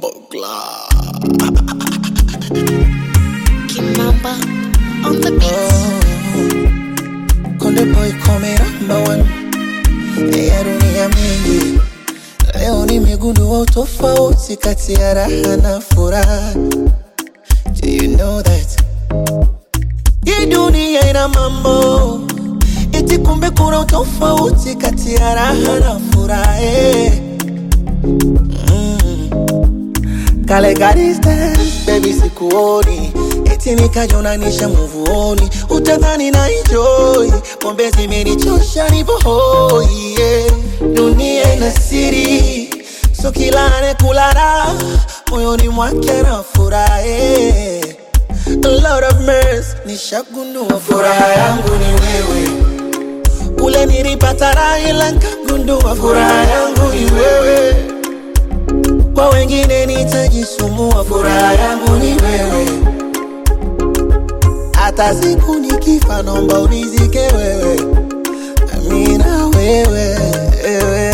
Bogla. Kimamba on the beat. Konde boy come number one ya dunia mingi. Leo nimegundua utofauti kati ya raha na furaha. Do you know that? Hii dunia ina mambo eti, kumbe kuna utofauti kati ya raha na furaha. eh. Kale ka distance, baby sikuoni eti nikajonanisha muvuoni, utadhani na enjoy pombe zimenichosha nipo hoi yeah. Dunia ina siri, so kila anekula raha moyoni mwake na furaha yeah. A lot of mercy, nishagundua furaha yangu ni wewe ule nilipata raha ila nkagundua furaha yangu ni wewe kwa wengine nitajisumbua, furaha yangu ni wewe. Hata siku nikifa, naomba unizike wewe, amina wewe, wewe.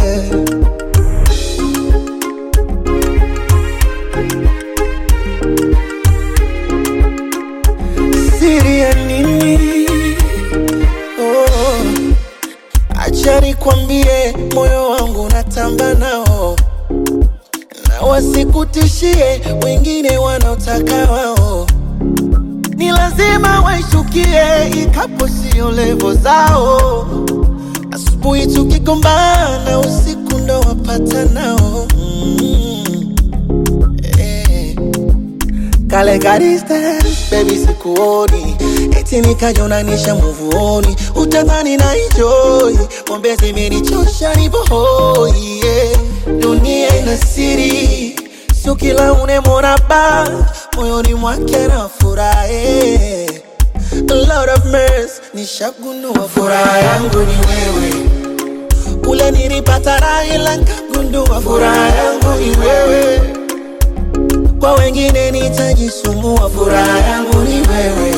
Siri ya nini? Oh, acha nikwambie, moyo wangu natamba nao na wasikutishie wengine wanaotaka wao, ni lazima waishukie, ikapo sio levo zao. Asubuhi tukigombana, usiku ndo wapata nao mm. eh. Kale ka distance, baby sikuoni eti nikajonanisha muvuoni, utadhani na enjoy pombe zimenichosha nipo hoi yeah. Dunia ina siri, sio kila unemwona ba moyoni mwake na furaha yeah. A lot of mercy, nishagundua furaha yangu ni wewe ule nilipata raha ila nkagundua furaha yangu ni wewe kwa wengine nitajisumbua, furaha yangu ni wewe.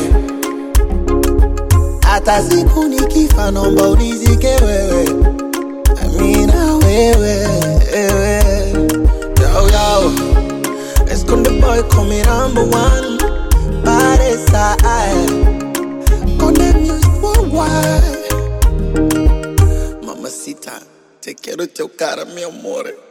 Hata siku nikifa, naomba unizike wewe, amina wewe, wewe. Yo, yo. Let's go the boy, call me number one. Body side. Konde music worldwide. Mamacita, te quiero chocar, mi amore.